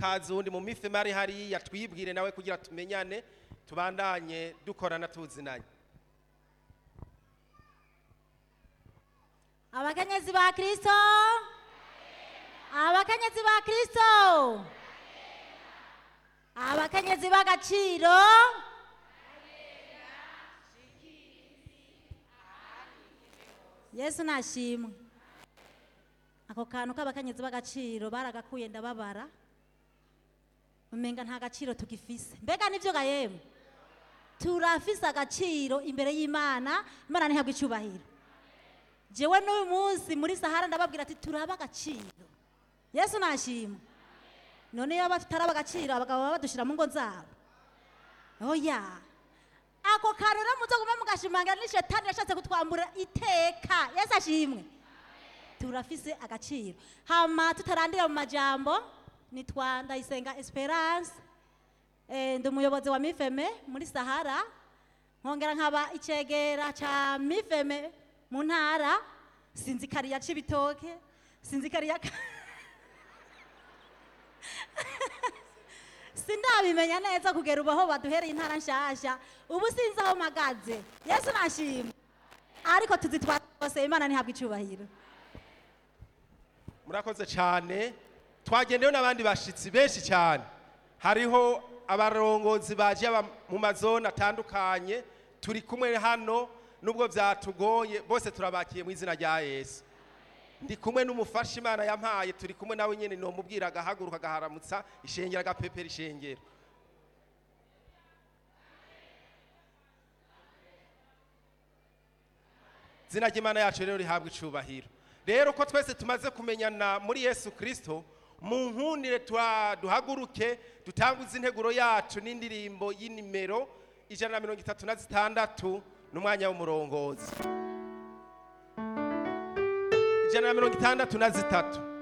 ikaze uwundi mu mifema ari hariya twibwire nawe kugira tumenyane tubandanye dukorana tuzinanye abakenyezi ba kristo abakenyezi ba kristo abakenyezi b'agaciro yesu nashimwe ako kantu k'abakenyezi b'agaciro baragakuye ndababara umenga nta gaciro tugifise mbega nivyo ga yemwe turafise agaciro imbere y'imana imana ntihabwa icyubahiro jewe n'uyu munsi muri sahara ndababwira ati turaba agaciro yesu nashima none iyo bataraba agaciro abagabo baba badushira mu ngo zabo oya ako kantu rero muzogume mugashimangira ni shetani yashatse kutwambura iteka yesu ashimwe turafise agaciro hama tutarandira mu majambo nitwa ndayisenga esperance eh, ndi umuyobozi wa mifeme muri sahara nkongera nkaba icegera ca mifeme mu ntara sinzi kariya c'ibitoke sinzi kariya ka- sindabimenya neza kugera ubu aho baduhereye intara nshasha ubu sinzi aho mpagaze yesu nashima ariko tuzitwara rwose imana ntihabwa icubahiro murakoze cyane twagendewe n'abandi bashitsi benshi cyane hariho abarongozi baje aba- mu mazone atandukanye turi kumwe hano nubwo byatugoye bose turabakiye mu izina rya yesu ndi kumwe n'umufasha imana yampaye turi kumwe nawe nyine nomubwira agahaguruka agaharamutsa ishengero agapepera ishengero izina ry'imana yacu rero rihabwa icubahiro rero ko twese tumaze kumenyana muri yesu kirisito mu nkundire twa- duhaguruke dutanguze integuro yacu n'indirimbo y'inimero ijana na mirongo itatu na zitandatu n'umwanya w'umurongozi ijana na mirongo itandatu na zitatu